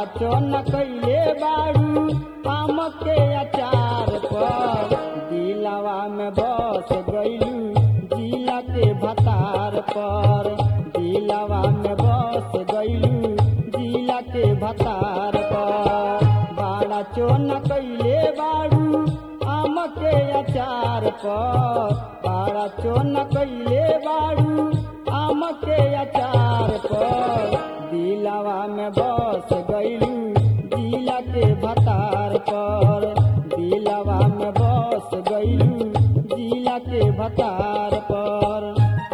चोन कैले बारू आम के अचार पर दिलवा में बस गईलू जिला के भतार पर दिलवा में बस गईलू जिला के भतार पर बाड़ा चोन कैले बारू आम के अचार पर बाड़ा चोन कैले बारू आम के अचार पर दिलवा में बस गईलू जिला के भतार पर दिलवा में बस गईलू जिला के भतार पर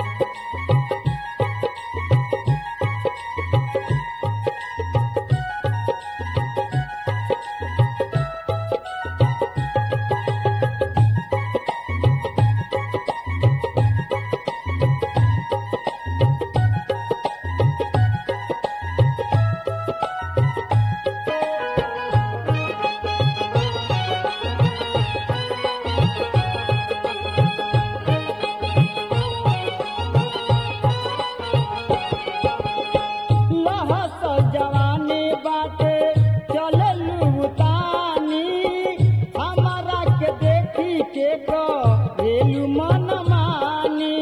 महस जवानी बाटे चललू तानी हमारा के देखी के करेलू मन मानी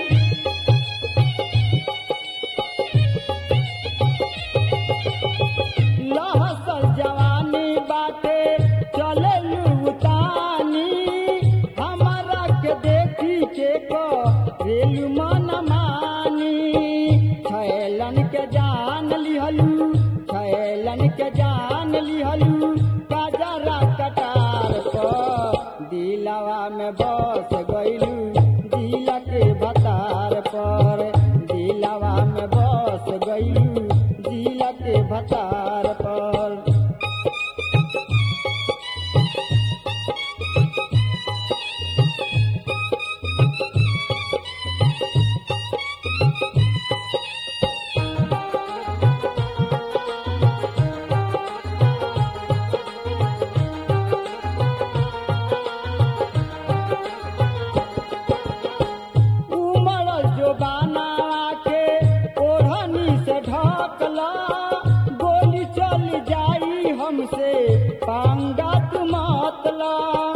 लहस जवानी बाटे चललू तानी हमारा के देखी के करेलू मन मानी छैलन के जान लिहलू छैलन के जान लिहलू काजरा कटार पर दिलवा में बस गईलू दिल के भतार पर दिलवा में बस गईलू दिल के भतार पर उमड़ जो बाना के ओढ़नी से ढकला गोली चल जाई हमसे पांगा तू मतला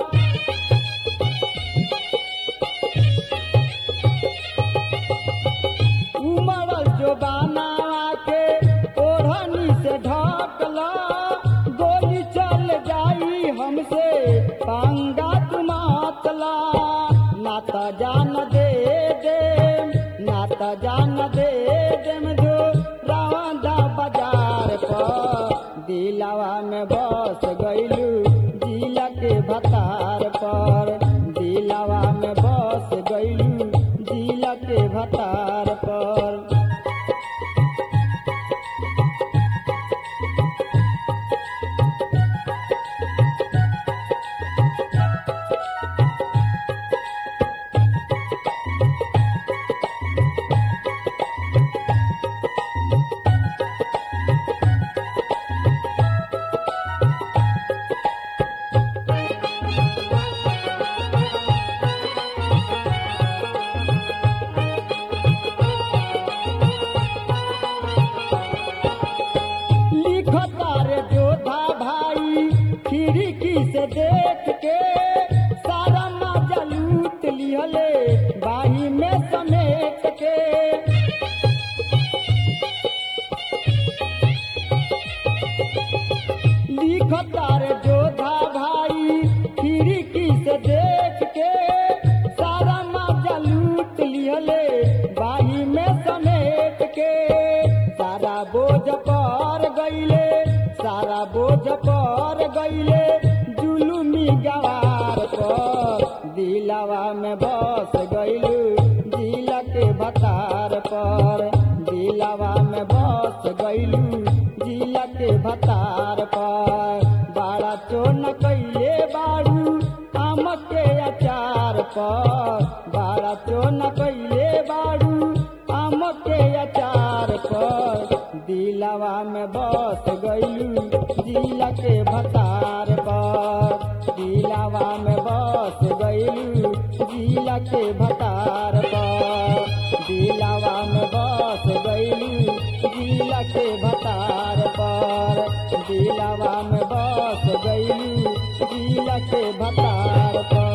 उमड़ जो बाना के ओढ़नी से ढकला गोली चल जाई हमसे पांगा तू मतला ना त जान दे दे ना त जान दे देम जो रावंदा बाजार पर दिलवा में बस गईलू जिला के भतार पर दिलवा में बस गईलू जिला के भतार पर लिखता रे जोधा भाई खिड़की से देख के सारा मजा लूट लिहले बाही में समेट के लिखता रे जोधा भाई खिड़की से देख के सारा मजा लूट लिहले बाही में समेट के सारा बोझ पर गईले सारा बोझ पर गईले जुलुमी गवार पर दिलवा में बस गईलू दिल के भतार पर दिलवा में बस गईलू दिल के भतार पर बाड़ा चोन कैले बारू आम के अचार पर बाड़ा चोन कैले बारू आम के अचार पर दिलवा में बस गईलू दिल के भतार पर दिलवा में बस गईलू दिल के भतार पर दिलवा में बस गईलू दिल के भतार पर दिलावा में बस गई जिला के भतार पर